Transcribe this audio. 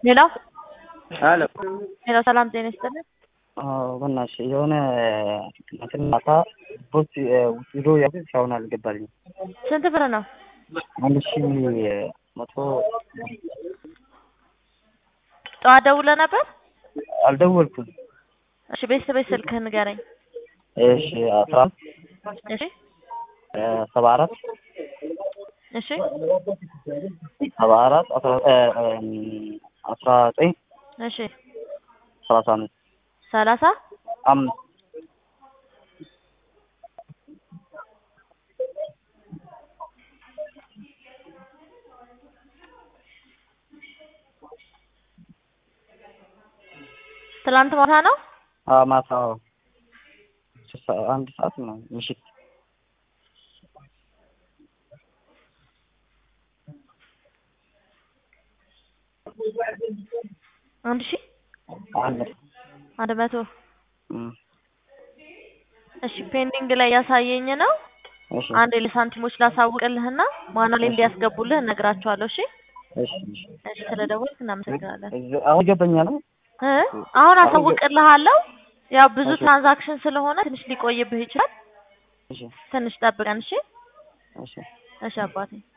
ሌላው አለ ሌላው ሰላም ጤና ይስጥልን። አዎ በእናትሽ የሆነ እንትን ማታ ቦት ውስዶ ያዙት እስካሁን አልገባልኝም። ስንት ብር ነው? አንድ ሺ መቶ ጠዋት ደውለህ ነበር? አልደወልኩም። እሺ ቤተሰብ ስልክህን ንገረኝ። እሺ አስራ እሺ ሰባ አራት እሺ ሰባ አራት አስራ አስራ ዘጠኝ እሺ ሰላሳ አምስት ሰላሳ አምስት ትላንት ማታ ነው። አዎ ማታ አንድ ሰዓት ነው ምሽት አንድ ሺህ አንድ አንድ መቶ እም፣ እሺ ፔንዲንግ ላይ ያሳየኝ ነው። እሺ አንድ ለሳንቲሞች ላሳውቅልህና ማና ላይ እንዲያስገቡልህ እነግራቸዋለሁ። እሺ እሺ እሺ እሺ ስለደወልክ እናመሰግናለን። እዚ- አሁን ይገባኛል ነው እ አሁን አሳውቅልሃለሁ። ያው ብዙ ትራንዛክሽን ስለሆነ ትንሽ ሊቆይብህ ይችላል። እሺ ትንሽ ጠብቀን። እሺ እሺ እሺ አባቴ